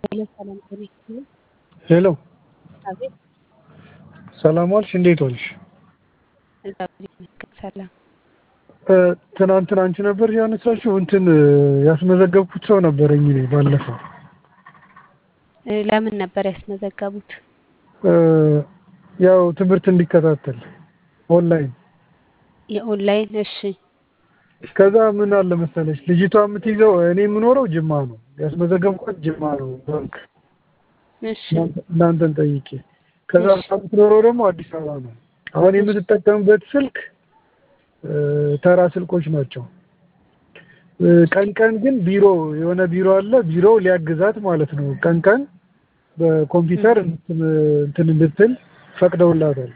ሄሎ ሰላም ጤና ይስጥልኝ። ሄሎ አቤት ሰላም ዋልሽ? እንዴት ዋልሽ? እግዚአብሔር ይመስገን ሰላም። እ፣ ትናንትና አንቺ ነበር ያነሳሽው እንትን እ፣ ያስመዘገብኩት ሰው ነበረኝ እኔ ባለፈው እ፣ ለምን ነበር ያስመዘገቡት? እ፣ ያው ትምህርት እንዲከታተል ኦንላይን። የኦንላይን እሺ ከዛ ምን አለ መሰለሽ ልጅቷ የምትይዘው እኔ የምኖረው ጅማ ነው፣ ያስመዘገብኳት ጅማ ነው ባንክ እሺ እናንተን ጠይቄ። ከዛ እሺ። የምትኖረው ደግሞ አዲስ አበባ ነው። አሁን የምትጠቀምበት ስልክ እ፣ ተራ ስልኮች ናቸው። እ፣ ቀን ቀን ግን ቢሮ የሆነ ቢሮ አለ። ቢሮው ሊያግዛት ማለት ነው። ቀን ቀን በኮምፒውተር እንትን እንትን እንድትል ፈቅደውላታል።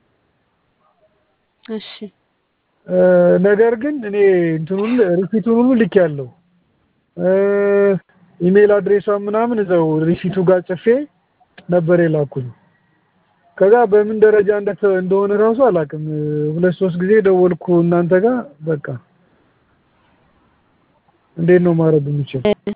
እሺ እ፣ ነገር ግን እኔ እንትኑን ሪሲቱን ሁሉ ልክ ያለው ኢሜይል አድሬሷ ምናምን እዛው ሪሲቱ ጋር ጽፌ ነበር የላኩኝ። ከዛ በምን ደረጃ እንደተ- እንደሆነ ራሱ አላውቅም። እ፣ ሁለት ሶስት ጊዜ ደወልኩ እናንተ ጋር በቃ እንዴት ነው ማድረግ የምችል?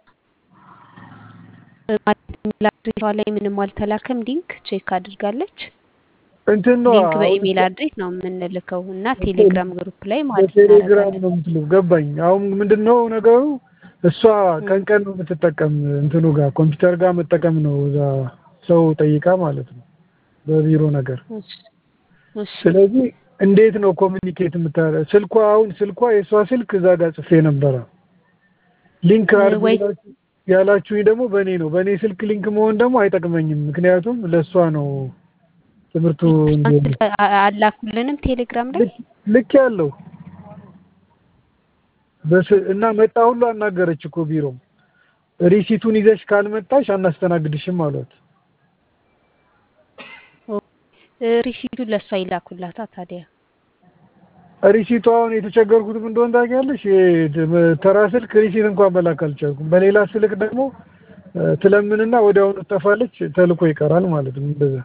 ማለት ኢሜል አድሬሷ ላይ ምንም አልተላከም። ሊንክ ቼክ አድርጋለች። እንትን ነው ሊንክ አሁን በኢሜል አድሬስ ነው የምንልከው እና ቴሌግራም ግሩፕ ላይ ማለት በቴሌግራም እናደርጋለን። ነው የምትለው። ገባኝ። አሁን ምንድን ነው ነገሩ? እሷ ቀን ቀን ነው የምትጠቀም እንትኑ ጋር ኮምፒውተር ጋር መጠቀም ነው እዛ ሰው ጠይቃ ማለት ነው በቢሮ ነገር። እሺ እሺ ስለዚህ እንዴት ነው ኮሚኒኬት የምታረ ስልኳ አሁን ስልኳ የእሷ ስልክ እዛ ጋር ጽፌ ነበረ። ሊንክ እ፣ አድርጉ ወይ ያላችሁ- ያላችሁኝ ደግሞ በእኔ ነው። በእኔ ስልክ ሊንክ መሆን ደግሞ አይጠቅመኝም። ምክንያቱም ለእሷ ነው ትምህርቱ እንዲሆን ስልክ አ- አላኩልንም ቴሌግራም ላይ ልክ ልክ ያለው በስ እና መጣ ሁሉ አናገረች እኮ ቢሮ ሪሲቱን ይዘሽ ካልመጣሽ አናስተናግድሽም አሏት። እ፣ ሪሲቱን ለእሷ ይላኩላታ ታዲያ። ሪሲቱ አሁን የተቸገርኩትም እንደሆነ ታውቂያለሽ። ይሄ ተራ ስልክ ሪሲት እንኳን መላክ አልቻልኩም። በሌላ ስልክ ደግሞ እ፣ ትለምንና ወዲያውኑ ትጠፋለች፣ ተልኮ ይቀራል ማለት ነው። እንደዛ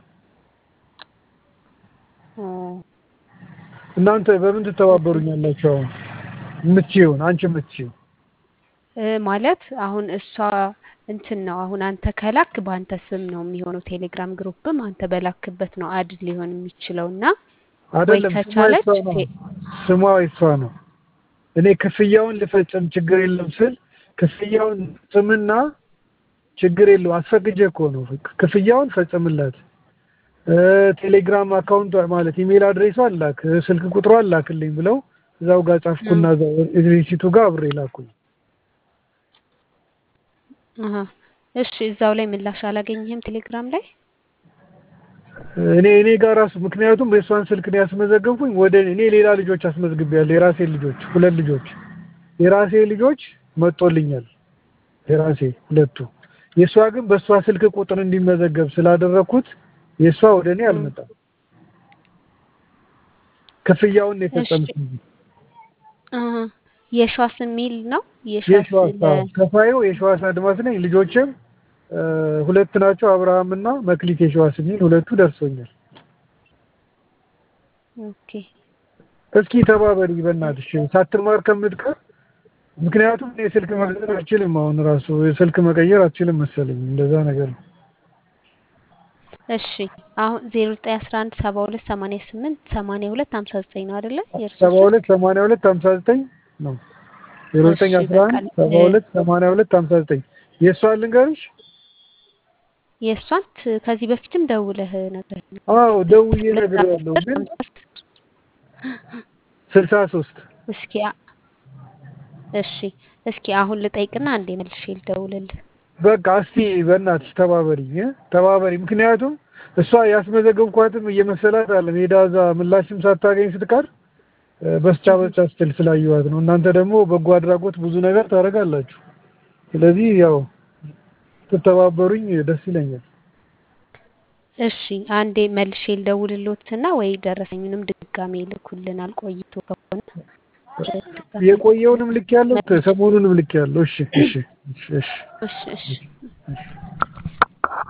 ኦ፣ እናንተ በምን ትተባበሩኛላችሁ? አሁን የምትችይውን አንቺ የምትችይው እ፣ ማለት አሁን እሷ እንትን ነው አሁን አንተ ከላክ በአንተ ስም ነው የሚሆነው። ቴሌግራም ግሩፕም አንተ በላክበት ነው አድ ሊሆን የሚችለው እና ወይ አይደለም። ስሟ ከቻለች የሷ ነው። ቴ- ስሟ የሷ ነው። እኔ ክፍያውን ልፈጽም ችግር የለም ስል ክፍያውን ጽምና ችግር የለው አስፈቅጄ እኮ ነው ክፍያውን ፈጽምላት። እ፣ ቴሌግራም አካውንቷ ማለት ኢሜል አድሬሷ አላክ፣ ስልክ ቁጥሯ አላክልኝ ብለው እዛው ጋር ጻፍኩና እዛው ሪሲቱ ጋር አብሬ ላኩኝ። አሀ። እሺ እዛው ላይ ምላሽ አላገኘህም ቴሌግራም ላይ? እኔ እኔ ጋር ራሱ ምክንያቱም የእሷን ስልክ ነው ያስመዘገብኩኝ። ወደ እኔ ሌላ ልጆች አስመዝግቤያለሁ። የራሴ ልጆች ሁለት ልጆች የራሴ ልጆች መጦልኛል። የራሴ ሁለቱ የእሷ ግን በእሷ ስልክ ቁጥር እንዲመዘገብ ስላደረግኩት የእሷ ወደ እኔ አልመጣም። ክፍያውን ነው የፈጸምኩት። አሀ። የሸዋስ የሚል ነው የሸዋስ የሸዋስ ለ አዎ፣ ከፋዩ የሸዋስ አድማስ ነኝ። ልጆችም እ፣ ሁለት ናቸው፣ አብርሃም እና መክሊት የሸዋስ የሚል ሁለቱ ደርሶኛል። ኦኬ እስኪ ተባበሪ በእናትሽ ሳትማር ከምትቀር። ምክንያቱም እኔ ስልክ መግዛት አልችልም። አሁን ራሱ ስልክ መቀየር አልችልም መሰለኝ እንደዛ ነገር ነው። እሺ አሁን ዜሮ ዘጠኝ አስራ አንድ ሰባ ሁለት ሰማንያ ስምንት ሰማንያ ሁለት ሀምሳ ዘጠኝ ነው አይደለ? የእርሱ ሰባ ስልክ ሁለት ሰማንያ ሁለት ሀምሳ ዘጠኝ ነው። ዜሮ ዘጠኝ እሺ አስራ በቃ አንድ ሰባ ሁለት ሰማንያ ሁለት ሀምሳ ዘጠኝ የእሷን ልንገርሽ። የእሷን ት- ከዚህ በፊትም ደውለህ ነበር። አዎ ደውዬ ነግሬያለሁ፣ ግን ስልሳ ሶስት እስኪ አ- እሺ እስኪ አሁን ልጠይቅና አንዴ መልሼ ልደውልልህ። በቃ እስቲ በእናትሽ ተባበሪኝ እ ተባበሪ። ምክንያቱም እሷ ያስመዘገብኳትም እየመሰላት አለም ሄዳ እዛ ምላሽም ሳታገኝ ስትቀር እ፣ በስቻ በስቻ ስትል ስላየኋት ነው። እናንተ ደግሞ በጎ አድራጎት ብዙ ነገር ታደርጋላችሁ። ስለዚህ ያው ትተባበሩኝ ደስ ይለኛል። እሺ አንዴ መልሼ ልደውልልዎትና ወይ ደረሰኙንም ድጋሜ ይልኩልናል ቆይቶ ከሆነ ድጋሜ የቆየውንም ልክ ያለው ሰሞኑንም ልክ ያለው። እሺ እሺ እሺ እሺ እሺ እሺ